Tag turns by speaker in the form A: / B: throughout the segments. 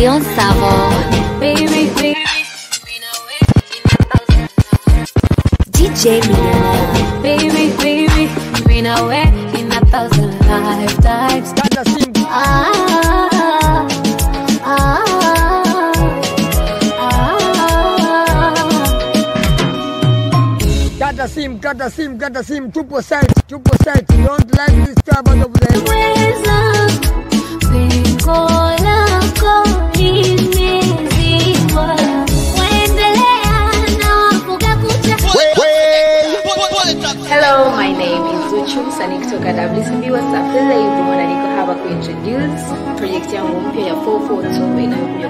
A: Leon Savo.
B: Baby, baby.
A: DJ Millionaire.
B: Baby, baby, been away in a thousand lifetimes.
C: Kata simu,
B: Ah, ah, ah.
C: kata simu, kata simu, kata simu. Tupo site, tupo site. You don't like this trouble over there.
B: Weza pengo lako limezibwa. Waendelea na wafuga kucha.
D: Hello, my name is Zuchu msanii kutoka WCB Wasafi Label na niko hapa kuintroduce project yangu mpya ya 442 inayokuja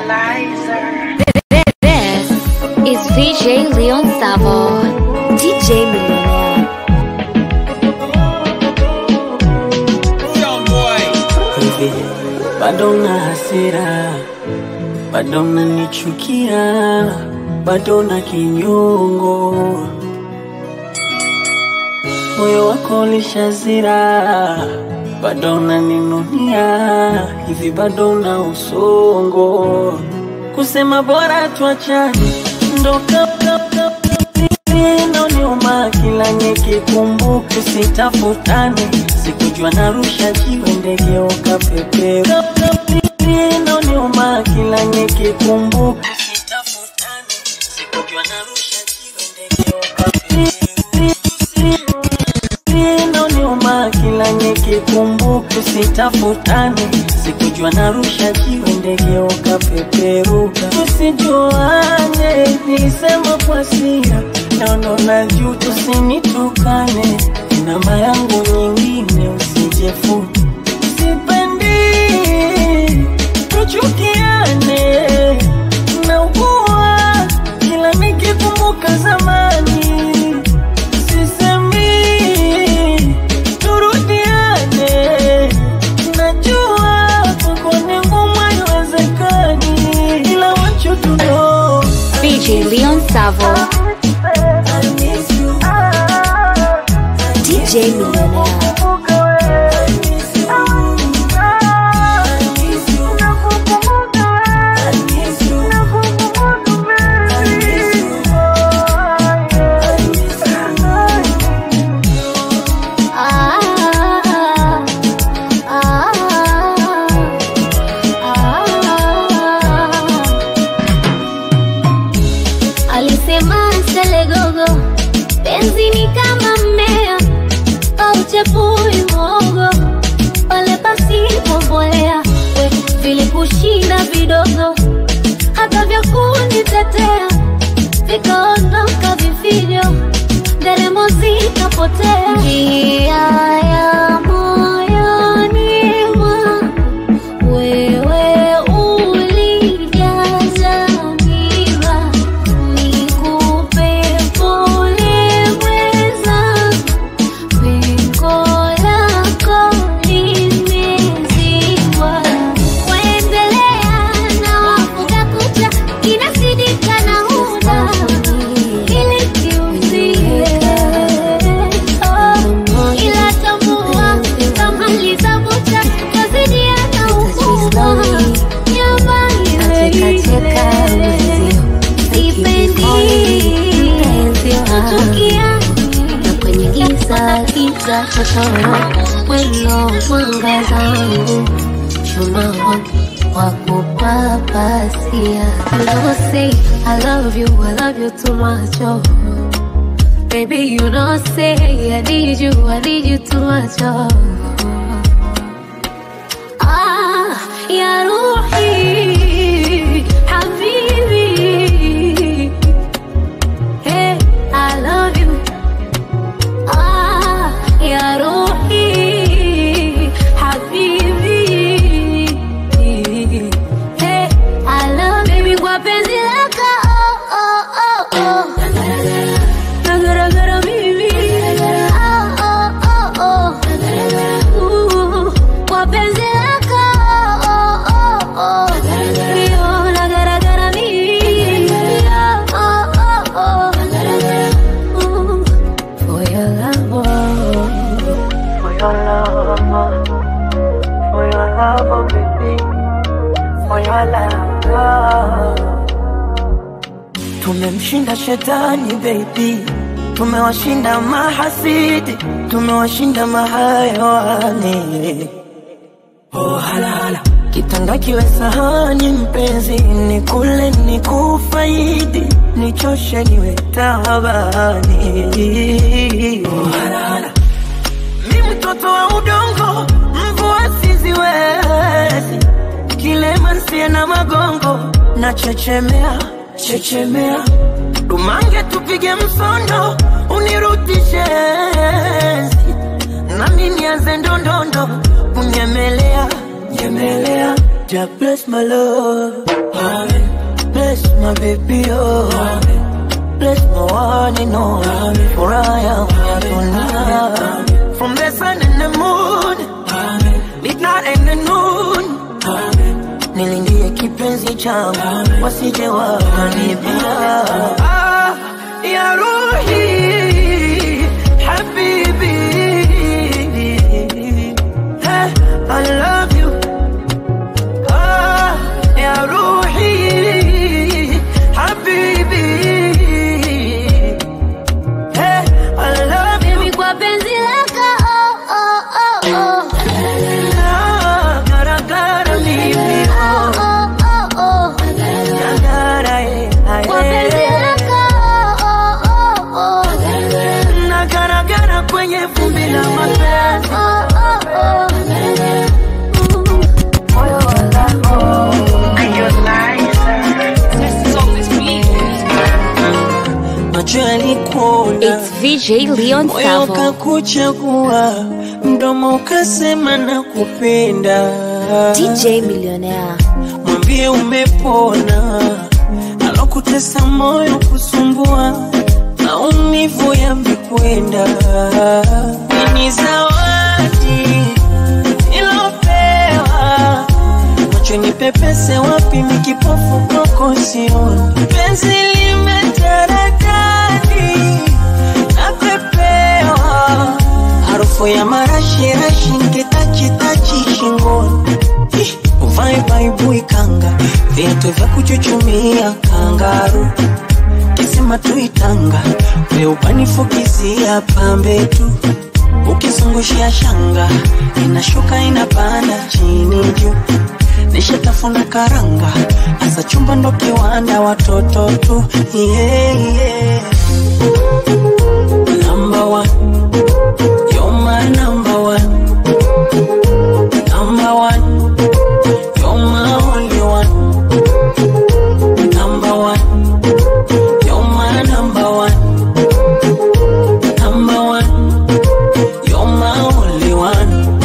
A: This is VJ Leon Savo. DJ Millionaire.
E: hivi bado na hasira, bado nanichukia, bado na kinyongo, moyo wako lishazira, bado naninunia, hivi bado na usongo, kusema bora tuachane, ndo inoniuma kila nikikumbuka, usitafutane, sikujua narusha jiwe ndege ukapepera. Inoniuma kila nikikumbuka, usitafutane, sikujua narusha jiwe ndege ukapepera. Inoniuma kila nikikumbuka, usitafutane, sikujua narusha jiwe ndege ukapeperuka. Tusijuane, nilisema kwa sira, naona na juu, tusinitukane, namba yangu nyingine usijefute, sipendi tuchukiane, naugua kila nikikumbuka zamani sisemi turudiane, najua kwako ni ngumu, haiwezekani, ila want you to know
A: VJ Leon Savo.
E: I miss you.
A: DJ Millionaire.
E: I miss you. I miss you. I miss you. I miss you. I miss you.
B: Ah, ah, ah. Alisema Selegogo, penzi ni kama mmea au chepui mwogo, pale pasipo mbolea, we vilikushinda vidogo, hata vya kunitetea vikaondoka vifijo, nderemo zikapotea. Njia ya moyoni mwangu wewe ulijaza miba, nikupe pole mwenzangu, pengo lako limezibwa. Kuendelea na wafuga kucha, inasidika na huda ili kiuzie. Oh, ila tambua tamaliza bucha, tazidiana ukubwa. Nyama ile ile. Sipendi kuchukiana
A: Kwenye giza giza totoro, weno mwangaza wangu, chuma wangu wa kupapasia. You know say I love you, I love you too much, oh. Baby, you know say I need you, I need you too much, oh. Ah, ya ruhi, habibi. Hey, I love you. Ah, ya ruhi, habibi. Hey, I love baby kwa penzi lako. Oh, oh, oh, oh. Nagaragara mimi. Oh, oh, oh, oh.
F: Tumemshinda shetani baby, tumewashinda mahasidi, tumewashinda mahayawani. Oh, hala, hala. Kitanda kiwe sahani mpenzi, ni kule ni kufaidi, nichoshe niwe tabani. Oh, hala, hala. Mi mtoto wa udongo, mvua siziwezi, kilema nsie na magongo, na chechemea chechemea, dumange tupige msondo, unirudishe enzi nami nianze ndondondo kunyemelea nyemelea ja bless my love Amen. bless my baby oh Amen. bless my one and only for I am here tonight from the sun and the moon Amen. midnight and the noon Amen. nilindie kipenzi changu wasije wakanibia ah, ya ruhi habibi hey, I love you ah, ya ruhi habibi hey, I love you
B: Baby, kwa penzi lako oh, oh, oh, oh.
F: Ah, garagara mimi
B: Oh, oh, oh, oh.
F: Nagara, eh, ah,
B: Kwa penzi
F: eh.
B: lako oh, oh, oh.
F: nagaragara kwenye vumbi la mapenzi
B: Oh, oh, oh.
F: macho yalikuona
D: It's VJ Leon
F: moyo
D: Savo.
F: ukakuchagua mdomo ukasema na kupenda
D: DJ Millionaire.
F: mwambie umepona alokutesa moyo kusumbua maumivu yamekwenda ni zawadi ilopewa macho ni pepese wapi mikipofu koko sioni penzi limetaradadi napepewa harufu ya marashirashi nkitachitachi shingoni Ih, uvae baibui kanga viatu vya kuchuchumia kangaru kisima tuitanga weupanifukizia pambe tu ukizungushia shanga inashuka inapanda chini juu nishatafuna karanga asa chumba ndo kiwanda watoto tu yeah, yeah. Number one. You're my number one. Number one. You're my only one. Number one. You're my number one. Number one. You're my only one.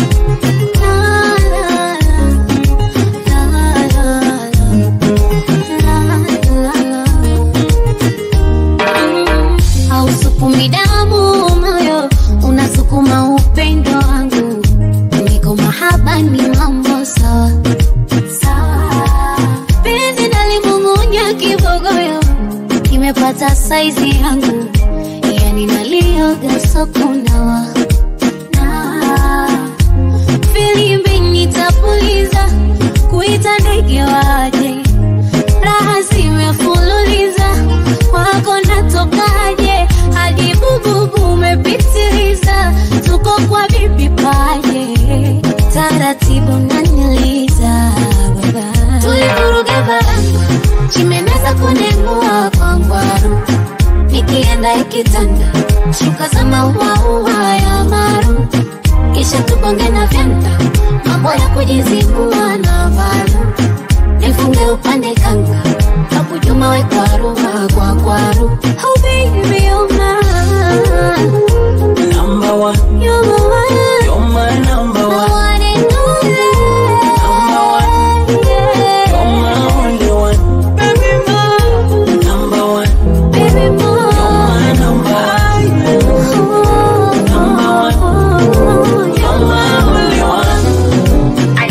B: hausukumi damu moyo unasukuma upendo wangu niko mahaba ni mambo sawa sawa penzi nalimung'unya kibogoyo kimepata saizi yangu yani nalioga sokunawa na filimbi nitapuliza kuita ndege waje raha zimefululiza wako natokaje hadi bububu umepitiliza tuko kwa bibi paje taratibu naniliza baba tulivuruga baranga chimeneza kunengua kwa ngwaru nikienda ikitanda shuka za mauaua ya maru kisha tubonge na vyanda mambo ya kujizingua na varu nifunge upande kanga kabujuma we kwaru kwa kwaru oh baby you're mine
F: Number one.
B: you're the one
F: You're my number
B: the
F: one.
B: one and only
F: Number one.
B: yeah.
F: You're my only one.
B: baby more
F: Number one.
B: baby more
F: You're my number one. Number one. You're my only one.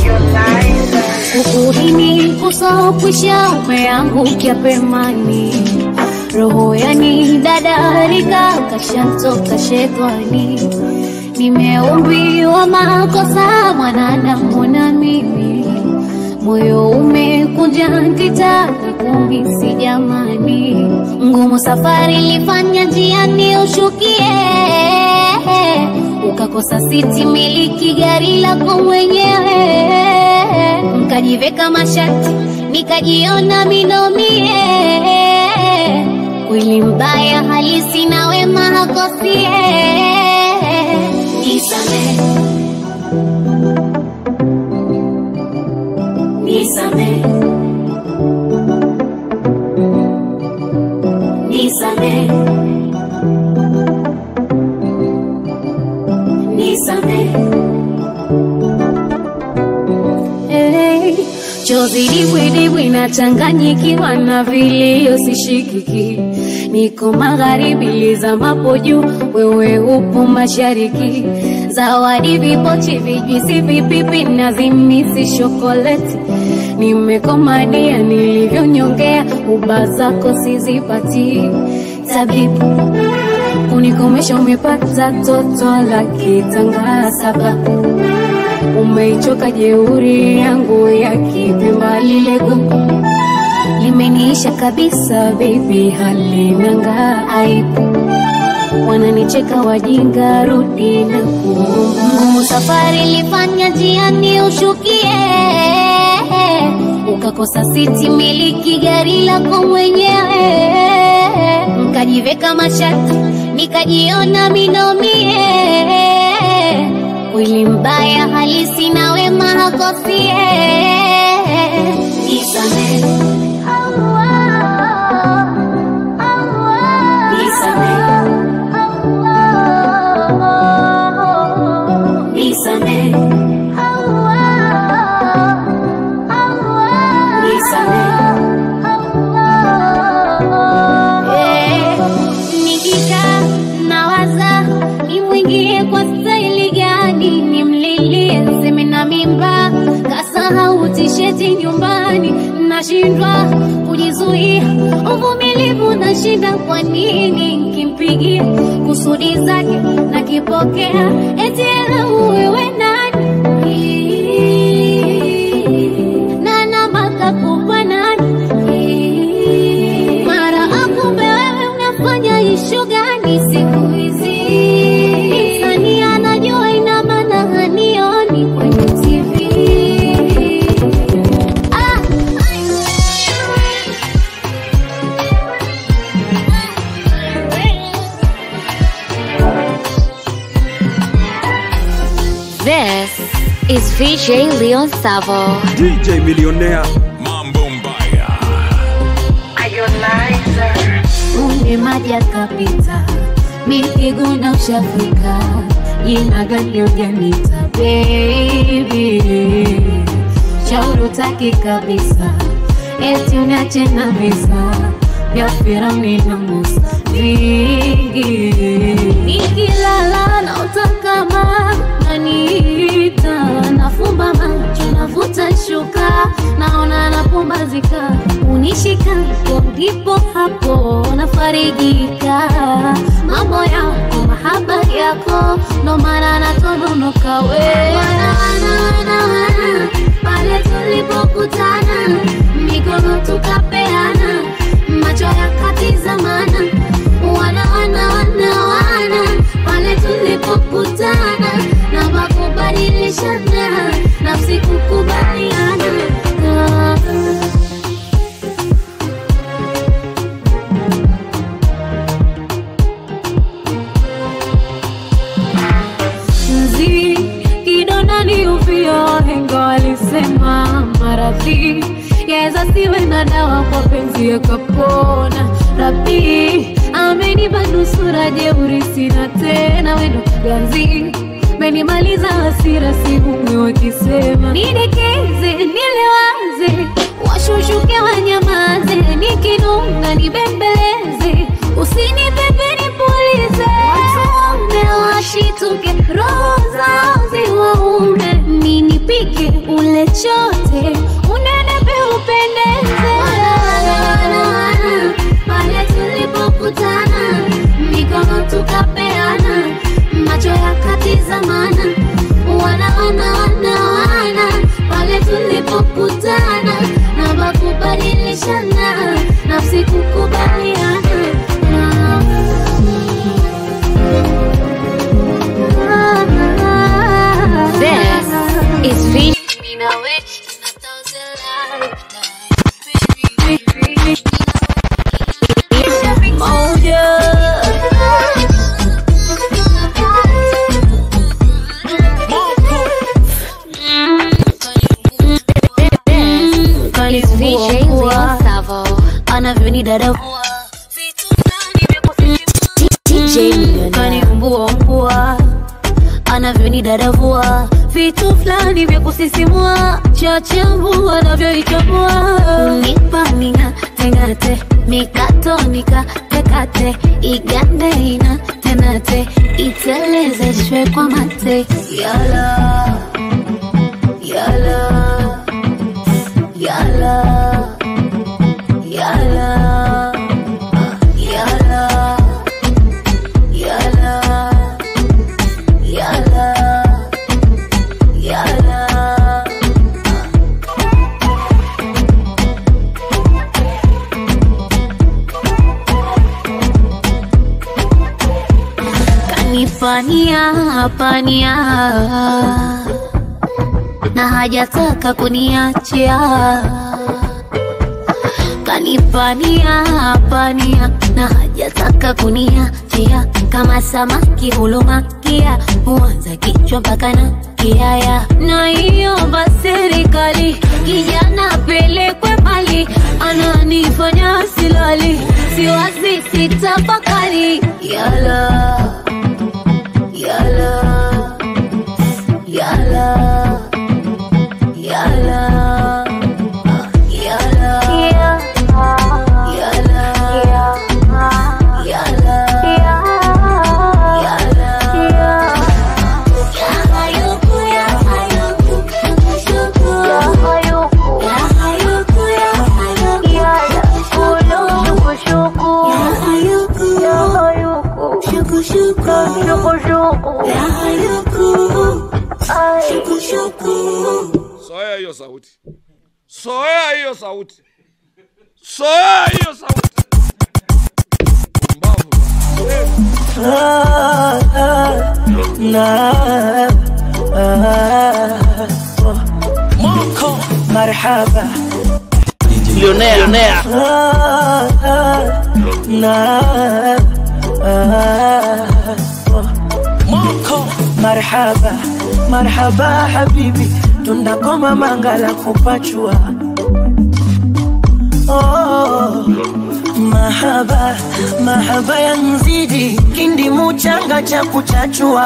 B: ukuhini kusokwisha umeangukia pemani roho yani dadarika kashantoka shetani nimeumbiwa makosa mwanadamu na mimi moyo umekunja moja nkitaka kumisi jamani, ngumu safari ilifanya njiani ushukie, ukakosa siti miliki gari lako mwenyewe, mkajiveka mashati nikajiona minomie, kweli mbaya halisi na wema hakosie, nisamehe nisamehe nisamehe nisamehe Hey, chozi dibwidibwi nachanganyikiwa na vilio sishikiki, niko magharibi lizamapo juu, wewe upo mashariki. Zawadi vipochi, vijwisi, vipipi na zimisi shokoleti, nimekomadia nilivyonyongea, uba zako sizipati. Tabibu unikomesha, umepata toto la kitanga sababu umeichoka jeuri yangu ya kipemba lile gugu limeniisha kabisa baby, halinanga aibu, wananicheka wajinga, rudi na kuomba. Ngumu safari ilifanya njiani ushukie, ukakosa siti miliki gari lako mwenyewe, mkajiveka mashati nikajiona minomie kweli mbaya halisi na wema hakosie. Nisamehe, nisamehe, nisamehe, nisamehe. Nikikaa nawaza nimwingie kwa staili gani, nimlilie seme na mimba, kasahau tisheti nyumbani, nashindwa kujizuia, uvumilivu nashinda. Kwa nini nkimpigia kusudi zake nakipokea, eti ela wewe nani na namba kakubwa nani mara akumbe wewe unafanya ishu gani siku hizi? Sani anajua ina maana hanioni kwenye TV. Ah,
A: This is VJ Leon Savo.
G: DJ Millionaire.
H: Mambo Mbaya.
B: Unge maji akapita, mikiguna ushafika, jina gani ujanita baby, shauri utaki kabisa, eti uniache na visa vya Firauni na Musa vingi, nikilala na utakama naniita, nafumba macho navuta shuka, naona napumbazika, unishika hapo ndipo hapo nafarijika, mambo yako mahaba yako ndo maana natononoka we wana, wana, wana, wana, pale tulipokutana mikono tukapeana macho yakatizamana wana wana wana wana pale tulipokutana na makubadilishana nafsi kukubaliana Ah, ah. mzi kidonani uvio wahenga walisema maradhi yaweza siwe na dawa kwa penzi yakapona rabi amenipa nusura jeuri sina tena wendo ganzi menimaliza hasira sihumwi wakisema nidekeze nilewaze washushuke wanyamaze nikinunga nibembeleze usinipepe nipulize watume washituke roho zao ziwaume ninipike ule chote unenepe upendeze pale tulipokutana mikono tukapeana macho yakatizamana wana wana wana wana pale tulipokutana na baku DJ Leon Savo.
A: anavyonidadavua
B: DJ Millionaire.
A: kaniumbua umbua anavyonidadavua vitu fulani vya kusisimua chachambua anavyoichambua unipaninga tengate mikatonika tekate igande ina tenate itelezeshwe kwa mate yala yala yala yala yala yala yala yala kanifania pania na hajataka kuniachia kanipania pania na hajataka kuniachia kama samaki hulumakia huanza kichwa mpaka na kiaya na iomba serikali kijana pelekwe mali ananifanya silali siwazi sitafakari yala yala yala yala yala yala yala
G: Soea hiyo sauti, soea hiyo sauti, soea hiyo sauti. Pumbavu bwana.
F: Ah, ah, na, ah, oh. Marhaba
H: Lionea.
F: Ah, ah, na, ah, oh. Marhaba, marhaba habibi, tunakoma mangala kupachua oh, mahaba, mahaba ya mzidi, kindi muchanga cha kuchachua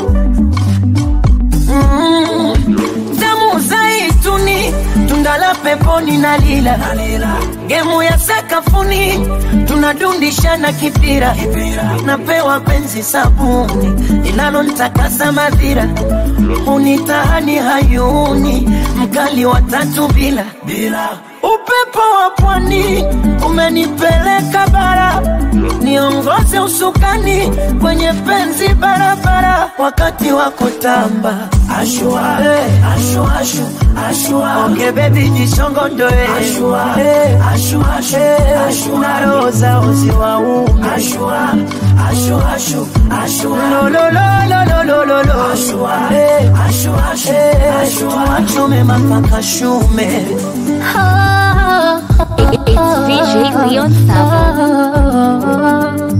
F: mm, damu zaituni, tunda la peponi na lila gemu ya sakafuni, tunadundishana kipira, napewa penzi sabuni linalontakasa madhira, unitahani hayuni, mkali wa tatu bila upepo wa pwani umenipeleka bara, niongoze usukani kwenye penzi barabara, wakati wa kutamba ashua, hey, ashua, ashu, ashua. Onge baby jisongondoe ashua, hey, ashua, ashu, hey, ashua. na roho zao ziwaume ashua, ashua, ashu, ashua. Lo, lo, lo, lo, lo, lo, lo, lo. Ashua, hey, ashua, ashu, hey, ashua. Tume mapaka shume
B: It's DJ Leon Savo.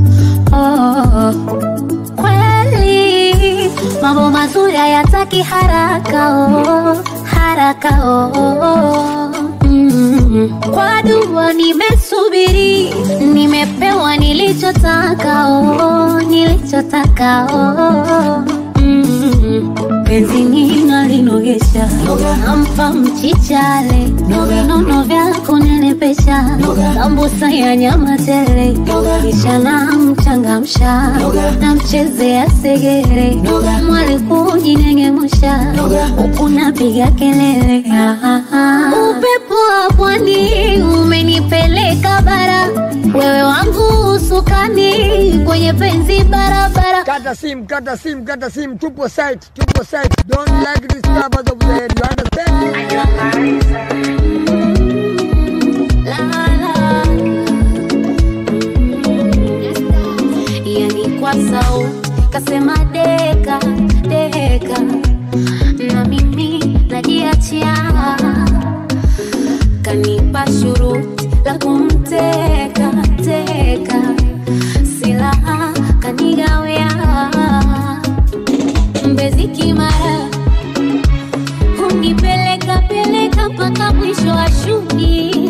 A: kweli mambo mazuri hayataki haraka oh, haraka oh. Mm. kwa dua nimesubiri nimepewa nilichotaka oh, nilichotaka oh. Mm. penzi nina linogesha nampa mchichale vinono vya kunenepesha sambusa ya nyama tele kisha namchangamsha namchezea segere mwali kujinengemusha huku napiga kelele Ah, ah, ah. upepo wa pwani umenipeleka bara wewe wangu usukani kwenye penzi barabara
C: Kata sim, kata sim, kata sim. Tupo site, tupo site. Don't like disturbance of the head. You understand?
A: yani kwa sauti kasema deka deka na mimi najiachia kanipa shuruti la kumteka teka silaha kanigawea mbezi kimara hunipeleka peleka mpaka mwisho wa shughuli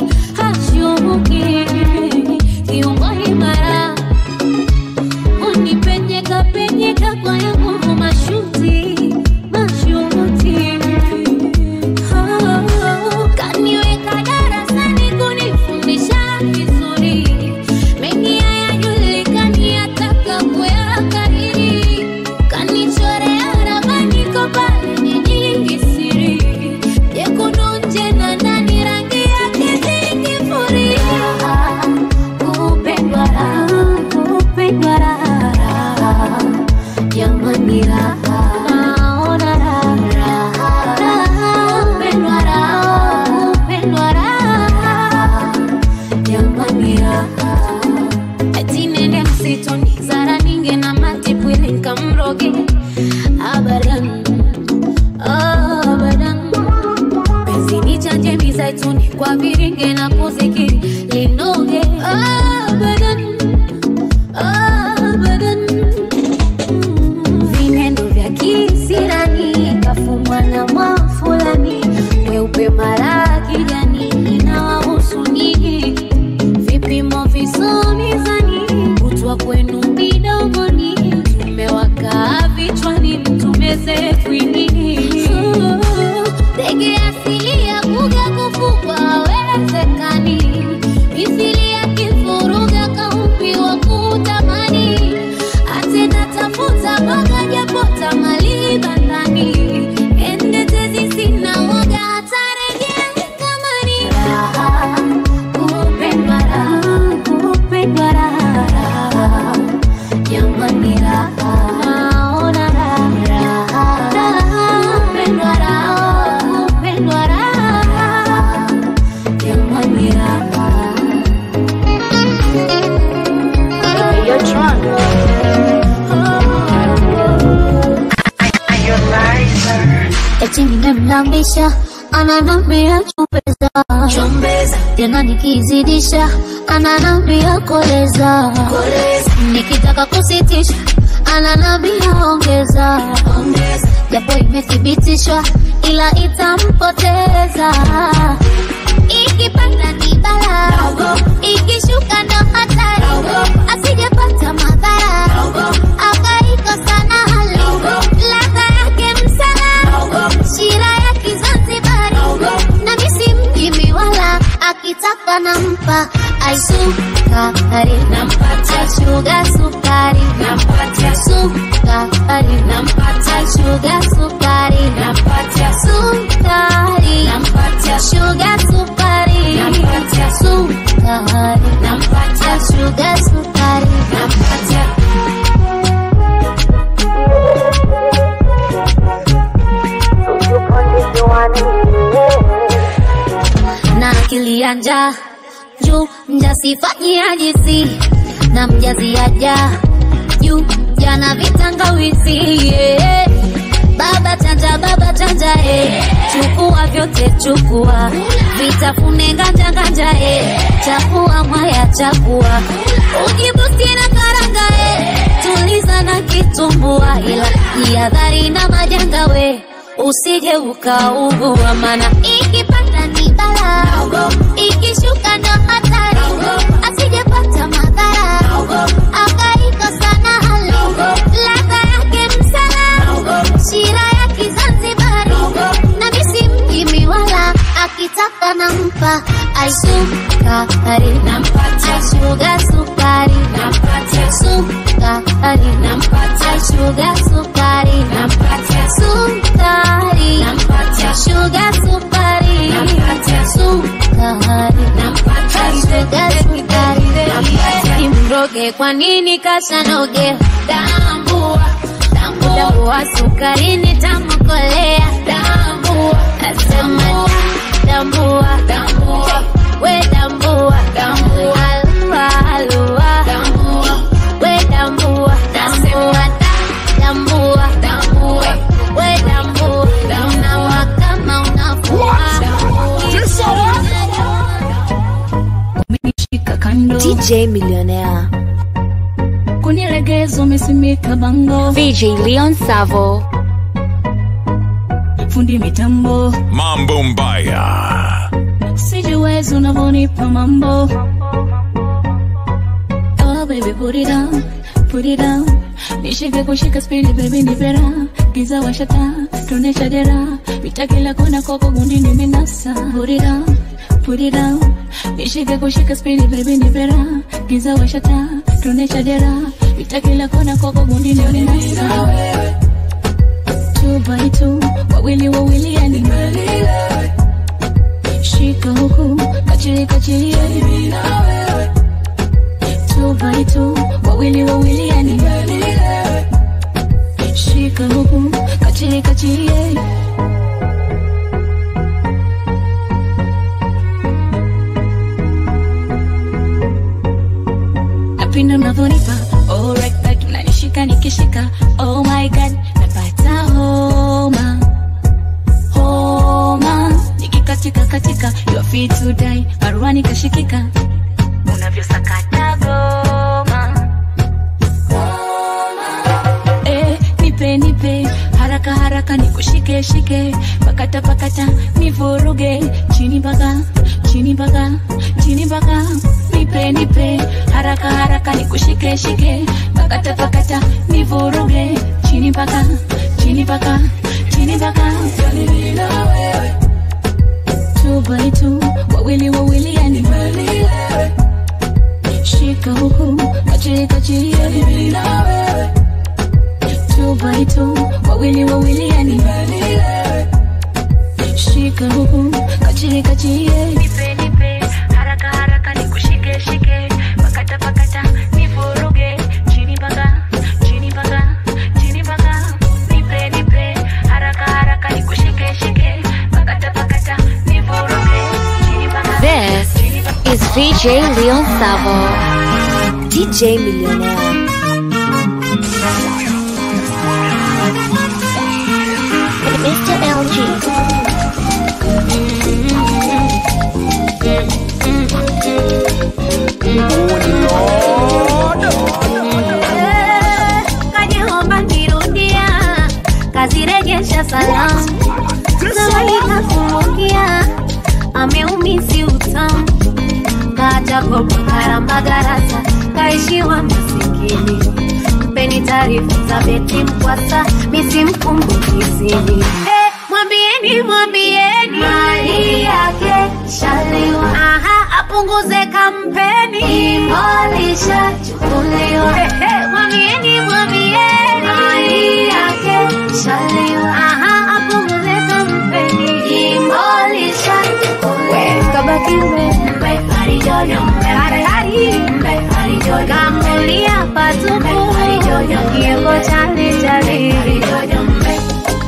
B: viringe na kuzikiri linoge abadan abadan vinendo vya kisirani kafumwa na mwafulani weupe mara kijani inawahusu nyinyi vipimo visomizani kutwa kwenu midomoni tumewakaa vichwani mtumeze kwinini ndege asili ya kuga kufugwa hawezekani mithili ya kifuruga kaumbiwa kutamani atena tafuta mboga japota mali bandani endetezi sina woga hatarejea kamani raha kupendwa raha kupendwa raha jamani raha naona raha raha kupendwa raha kupendwa raha jamani raha eti nimemlambisha ananambia chumbeza tena nikizidisha ananambia koleza nikitaka kusitisha ananambia ongeza japo imethibitishwa ila itampoteza ikipanda ni bala ikishuka ndo hatari asijepata madhara akaikosa na hali ladha yake msala shira ya kizanzibari na misi mjimi wala akitaka nampa aisukari nampatia shuga sukari nampatia sukari nampatia shuga sukari nampatia sukari nampatia shuga sukari nampatia sukari nampatia shuga sukari nampatia na akili ya njaa juu mjasifanyia jizi na mjaziaja juu jana vitangawizi yeah. baba chanja baba chanja eh. chukua vyote chukua vitafune nganja nganja eh. chakua mwaya chakua ujibusti na karanga eh. tuliza na kitumbua ila jihadhari na majanga we usije ukaugua mana ikipanda ni bala ikishuka ndo hatari asijepata madhara akaikosa na hali ladha yake msala shira ya kizanzibari na misi mjimi wala akitaka nampa aisukari nampatia shuga sukari nampatia sukari nampatia shuga sukari nampatia sukari nampatia shuga sukari nampatia sukari nampatia shuga sukari imroge kwa nini kasanoge tambua tambua sukari ni tamukolea tambua asema tambua tambua we tambua tambua alua alua tambua we tambua nasema tambua tambua we tambua unawa kama unafua
H: umenishika kando
I: DJ Millionaire.
H: kunilegeza umesimika bango
I: VJ Leon Savo.
H: fundi mitambo
J: Mambo Mbaya.
H: sijiwezi unavyonipa mambo oh baby put it down put it down nishike kushika spidi baby ni vera giza washata tuonesha dera vita kila kona koko gundi nimenasa put it down put it down nishike kushika spidi baby ni vera giza washata tuonesha dera vita kila kona koko gundi nimenasa two by two wawili wawili yani shika huku kachili kachili yani two by two wawili wawili yani shika huku kachili kachili yani napenda unavyonipa alright that unanishika nikishika oh my god napata homa homa nikikatika katika you are fit to die Hey, baruani kashikika unavyosakata goma Eh, nipe nipe haraka haraka nikushike shike pakata pakata nivuruge chini mpaka chini mpaka chini mpaka nipe nipe haraka haraka nikushike shike pakata pakata nivuruge chini mpaka chini mpaka chini mpaka two by two wawili wawili yani shika huku kachiri kachiri two by two wawili wawili yani shika huku kachiri kachiri nipe nipe haraka haraka nikushike shike pakata pakata nivuruge chini mpaka chini mpaka chini mpaka nipe nipe haraka haraka nikushike shike pakata pakata nivuruge chini mpaka
I: This is VJ Leon Savo, DJ Millionaire.
B: Mr. LG.
A: Kaniomba nirudia, kazirejesha salamu, zawadi kakumbukia, ameumisi utamu, kaacha kopa karamba garasa, kaishiwa masikini. Mpeni taarifa za beti mkwasa, misimkumbukizini. Eh, Mwambieni, mwambieni mali yake shaliwa, aha, apunguze kampeni, imolisha chukuliwa. Mwambieni, mwambieni mali yake shaliwa, aha, apunguze kampeni, imolisha chukuliwa. Kabaki mbe, hari jojo, hari hari, hari jojo, kamulia patupu, hari jojo, kiego chali chali, hari jojo mbe.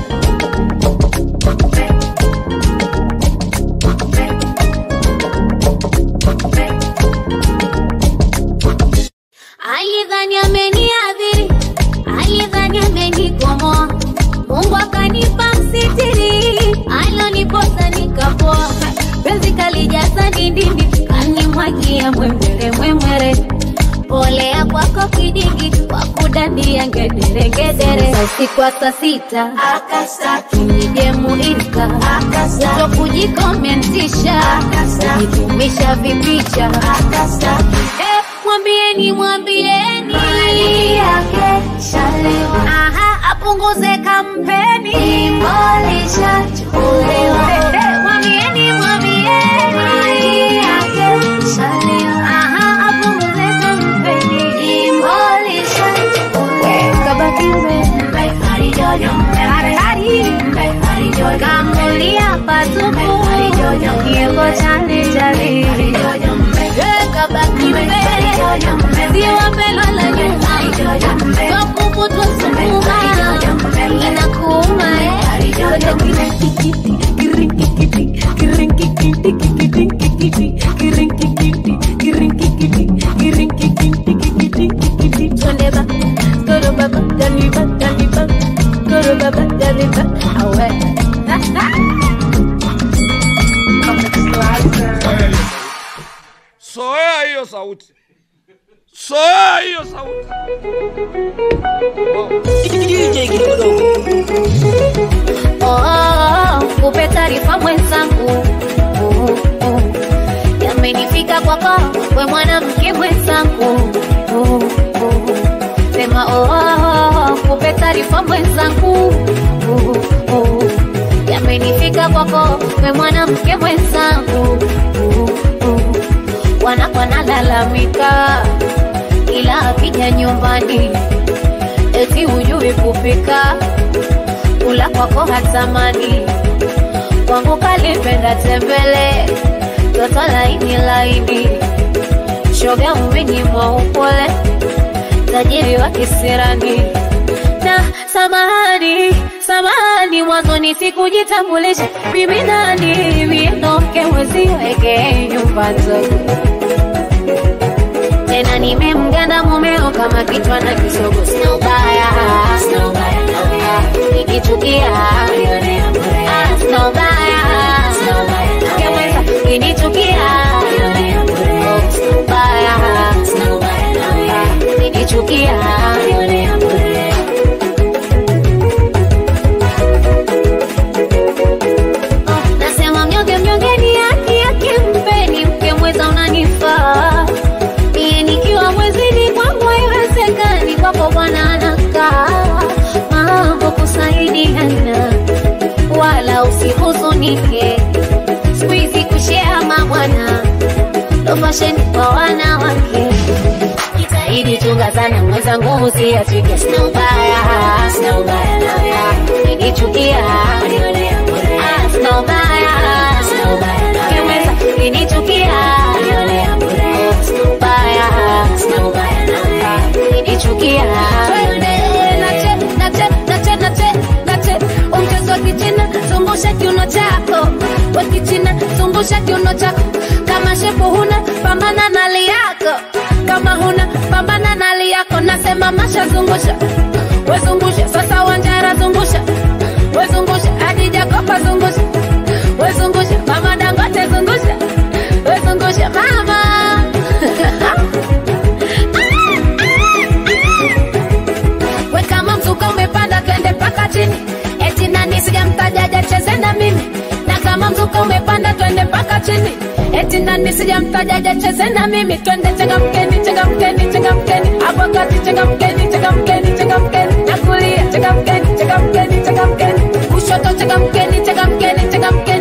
A: Alidhani ameniadhiri, alidhani amenikomoa, Mungu akanipa msitiri, aloniposa nikapoa, penzi kalijaza dindini, kanimwagia mwemwere mwemwere, polea kwako kidigi, kwa kudandia ngedere ngedere, Za usiku wa saa sita akastaki nije muiska, uto kujikomentisha, kujitumisha vipicha, akastaki Eh, mwambieni mwambieni mali yake shalewa, aha, apunguze kampeni, imolisha chukuliwa. Mwambieni mwambieni mali yake shalewa, aha, apunguze kampeni, imolisha chukuliwa. Kabaki mbe, hari jojo, hari hari, hari jojo, kamulia patupu, hari jojo, kiego chali chali, hari jojo mbe, kabaki mbe, ziwa pelo la nyuma, twakuvutwa sukuma, inakuuma eh. Twende ba, goro baba, daliba, daliba, goro baba, daliba, awe.
G: Soea hiyo sauti, soea hiyo sauti.
A: Oh, oh, oh, kupe taarifa mwenzangu oh, oh. yamenifika kwako we mwanamke mwenzangu oh, oh. sema oh, oh, oh, kupe taarifa mwenzangu oh, oh. yamenifika kwako we mwanamke mwenzangu oh, oh. wana wanalalamika ila akija nyumbani eti hujui kupika kula kwako hatamani kwangu kalipenda tembele toto laini laini shoga umenyimwa upole tajiri wa kisirani na samahani samahani mwanzoni sikujitambulisha mimi nani miendoke weziweke nyumba nzuri tena nimemganda mumeo kama kichwa na kisogo sina ubaya sina ubaya nikichukia ah, sina ubaya
B: ukinichukia Oh, sina ubaya ukinichukia Oh, nasema mnyonge mnyonge ni haki yake mpeni mke mweza unanifaa Mie nikiwa mwezini kwangu haiwezekani, kwako Bwana anakaa mambo kusaidiana, wala usihuzunike. Siku hizi kushea mabwana ndo fasheni kwa wanawake. Jitahidi chunga sana mwenzangu, usiachike. Sina ubaya, sina ubaya nawe, ukinichukia Ah, sina ubaya, sina ubaya nawe, mweza ukinichukia Oh, sina ubaya, sina ubaya nawe, ukinichukia nache nache nache nache nache umchezo wa kichina zungusha kiuno chako wa kichina zungusha kiuno chako kama shepu huna pambana na hali yako kama huna pambana na hali yako nasema masha zungusha wezungusha sasa wanjara zungusha wezungusha hadi jakopa zungusha wezungusha mama dangote zungusha wezungusha mama we kama mzuka umepanda twende mpaka chini eti nani sijamtajaja cheze na mimi na kama mzuka umepanda twende mpaka chini eti nani sijamtajaja cheze na mimi twende changamkeni changamkeni changamkeni hapo kati changamkeni changamkeni changamkeni na kulia changamkeni changamkeni changamkeni kushoto changamkeni changamkeni changamkeni